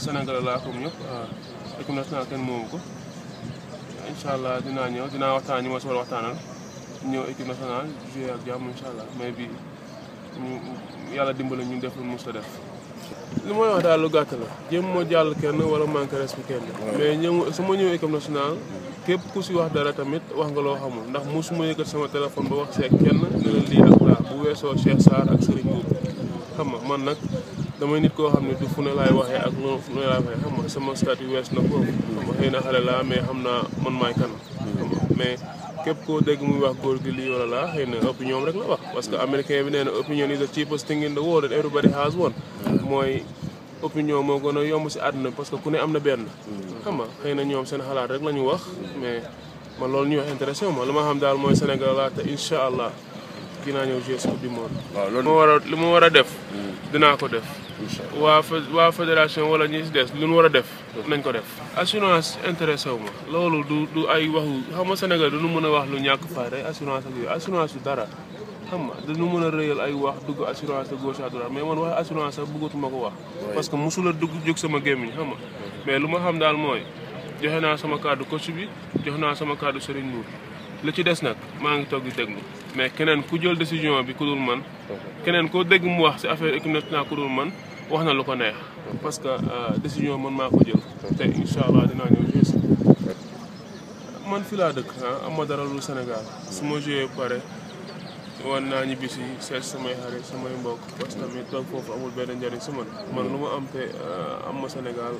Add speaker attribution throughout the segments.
Speaker 1: Sénégal laa comme ñëpp équipe nationale kenn moomu ko incha allah dinaa ñëw dinaa waxtaan ñi ma si war a waxtaanal ñëw équipe nationale joué ak jàmm incha allah mais bi ñu yàlla dimbali ñu def lu mus a def. li may wax daal lu gàtt la jéem moo jàll kenn wala manqué respect kenn. mais ñëw su ma ñëw équipe nationale képp ku si wax dara tamit wax nga loo xamul ndax mosuma yëkkat sama téléphone ba wax see kenn ne la lii ak laa bu weesoo Cheikh Sarr ak Serigne Boub xam nga man nag. damay nit koo xam ne du fu ne laay waxee ak lu fu ne laay waxee xam nga sama statut wees na foofu xam nga xëy na xale laa mais xam naa man maay kan xam nga mais képp koo dégg muy wax góor gi lii wala laa xëy na opinion rek la wax parce que américain bi nee na opinion is the cheapest thing in the world and everybody has one mooy opinion moo gën a yomb si àdduna parce que ku ne am na benn xam nga xëy na ñoom seen xalaat rek la ñu wax mais man loolu ñuy wax intéressé ma lu ma xam daal mooy Sénégal laa te incha allah dinaa ñëw jouer coupe du monde
Speaker 2: waaw
Speaker 1: li ma
Speaker 2: loolu
Speaker 1: war a li ma war a def dinaa ko def
Speaker 2: incha allah
Speaker 1: waa fé- waa fédération wala ñi si des lu ñu war a def nañ ko def assurance intéressé wu ma loolu du du ay waxu xam nga Sénégal du ñu mën a wax lu ñàkk fayda ay assurance ak yooyu assurance du dara xam nga dañu mën a rëyal ay wax dugg assurance de gauche à droite mais man wax assurance sax bëggatuma ko wax parce que mosula dugg jóg sama gémmiñ xam nga mais lu ma xam daal mooy joxe naa sama kàddu coach bi joxe naa sama kàddu Serigne Nour li ci des nag maa ngi toog di déglu mais keneen ku jël décision bi ku dul man keneen koo dégg mu wax si affaire équipe nationale ku dul man wax na lu ko neex parce que euh, décision man maa ko jël te incha allah dinaa ñëw jouer si man fi laa dëkk ah am ma dara lu Sénégal su ma joué pare wan naa ñibbi si seet samay xarit samay mbokk parce que tamit toog foofu amul benn njëriñ si man man lu ma am te euh, am ma Sénégal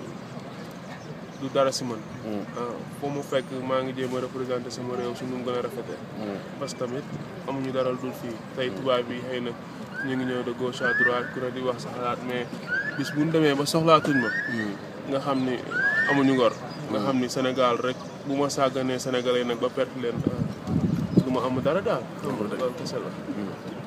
Speaker 1: du dara si man ah foo mu fekk maa ngi jéem a représenté sama réew si nu mu gën a rafetee parce que tamit amuñu dara dul fii tey tubaab bi xëy na ñu ngi ñëw de gauche à droite ku ne di wax sa xalaat mais bis bu ñu demee ba soxlaatuñ ma nga xam ni amuñu ngor nga xam ni Sénégal rek bu ma sàgganee Sénégalais nag ba perte leen ah, du ma am dara daal loolu kese la